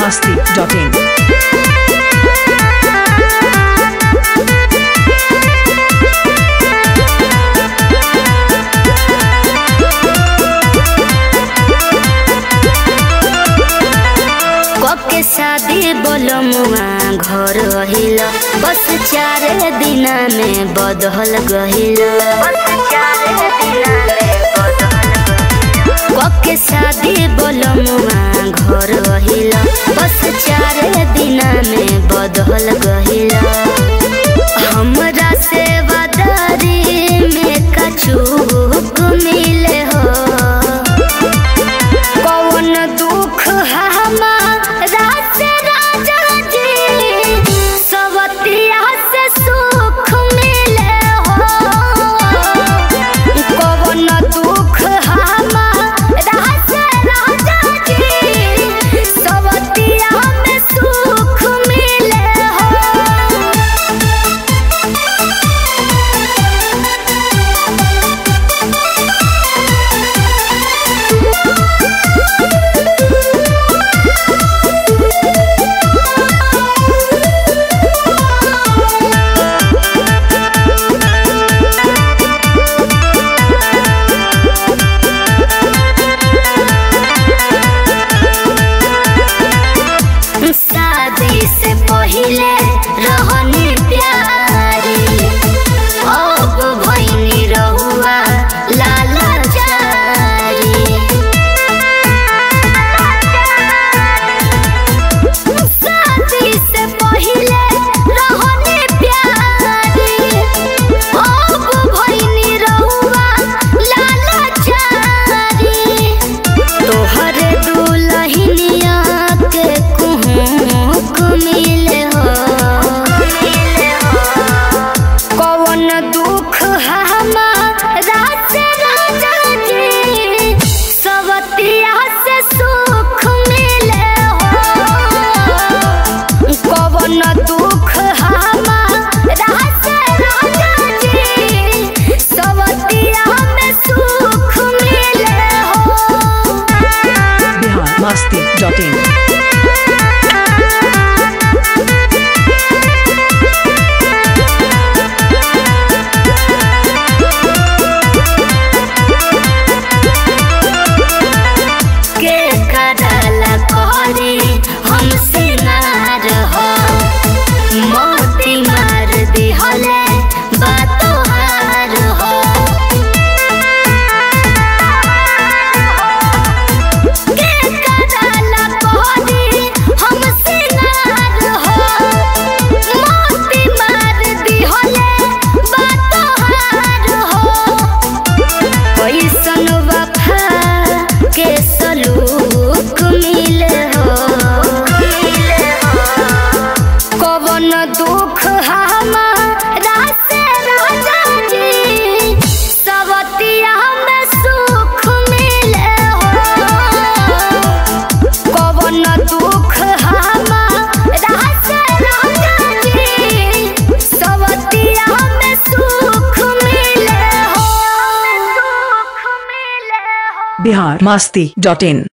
masti.in. के शादी बोलमुआ घर रहिल बस चार दिन में बदल गहिल के शादी बोलमुआ घर रहिल बस चार दिन में बदल गहिल हमरा से वदारी में कछुक मिले हो कौन दुख हमारा से राजा जी सवतिया से सुख मिले हो कौन दुख हमारा से राजा जी सवतिया में सुख मिले हो शादी से पहिले रहनी प्यारी अब भैनी रहुआ लाला शादी से पहिले रहनी प्यारी अब भैनी रहुआ लाला तोहर दुलहिनिया के कुहुक मिले हो कौन दुख हमारा से राजा जी सवतिया से सुख मिले हो कौन दुख हमारा से राजा जी सवतिया में सुख मिले हो Bihar masti.in. के करला कोरी हमसे नार हो मोती मार दी हले बातो हार हो के करला कोरी हमसे नार हो मोती मार दी हले बातो हार हो कैसन वफा के सलूक मिले हो कवन दुख हमारा से राजा जी सवतिया में सुख मिले हो कवन दुख हमारा से राजा जी सवतिया में सुख मिले हो सुख मिले हो Bihar masti.in.